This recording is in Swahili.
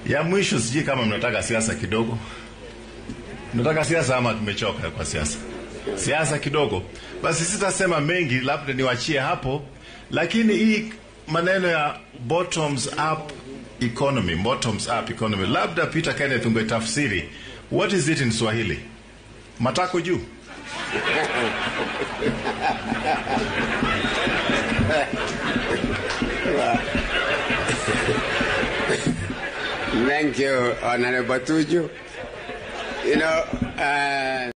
Ya mwisho, sijui kama mnataka siasa kidogo. Mnataka siasa ama tumechoka kwa siasa? Siasa kidogo. Basi sitasema mengi, labda niwachie hapo, lakini hii maneno ya bottoms up economy, bottoms up economy, labda Peter Kenneth ungetafsiri what is it in Swahili? Matako juu. Thank you, Honorable Tuju. You know, uh,